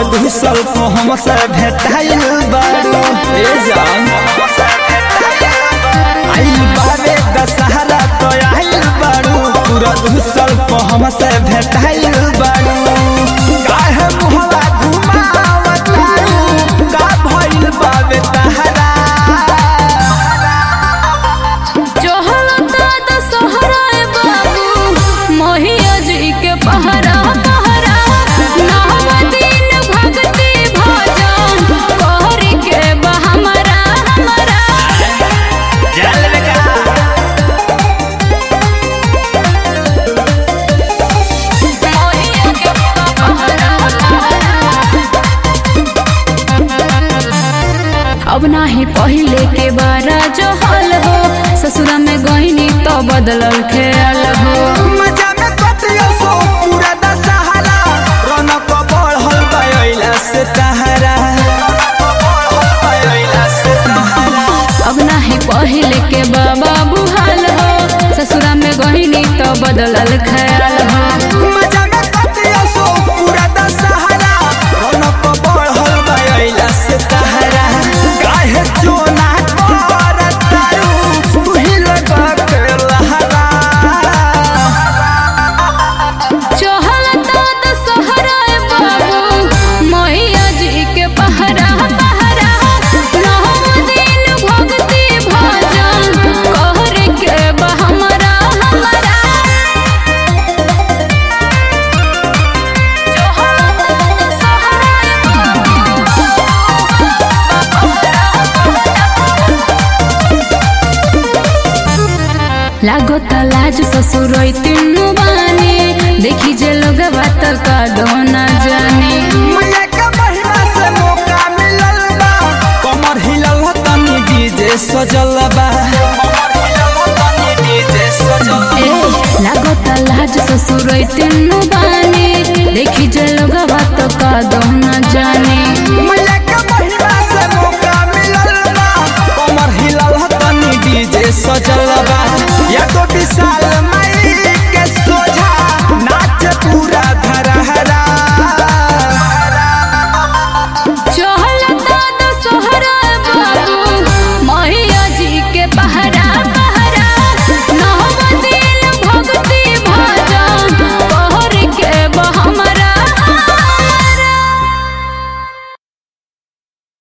घुसल तो हमसे भेटाइल बारू ए जान आई बारे दशहरा तो आइल बारू पूरा घुसल तो हमसे भेटाइल बारू काहे मुहला घुमावतारू का भइल बावे तहरा चहलता दशहरा ए बाबू मोहिया जी के पहरा पहरा नव दिन भक्ति भजन कर के बा हमरा हमरा जल बेका मोहिया के पहरा अब नाही पहले के बारा जो हाल हो ससुरा में गईनी तो बदलल ख्याल हो मजा में कटियो सो पूरा दशहरा रौनक बढ़ल गइला से तहरा अब नाही पहले के बाबा बुहाल हो ससुरा में गईनी तो बदलल ख्याल हो मजा में कटियो सो पूरा दशहरा रौनक बढ़ल गइला से तहरा काहे चोना करतारू तू ही लगा के लहरा चहलता दशहरा ए बाबू मैया जी के पहरा पहरा नौ दिन भक्ति भजन कर के बा हमरा हमरा चहलता दशहरा ए लागत लाज ससुर तीनू बानी देखी जे लोग बात का दोना जाने मैया के महिमा से मौका मिलल बा कमर हिलल ह तनी डीजे सजल बा कमर हिलल ह तनी डीजे सजल ए लागत लाज ससुर तीनू बानी देखी जे लोग बात का दोना जाने मैया के महिमा से मौका मिलल बा कमर हिलल ह तनी डीजे सजल बा या तो विशाल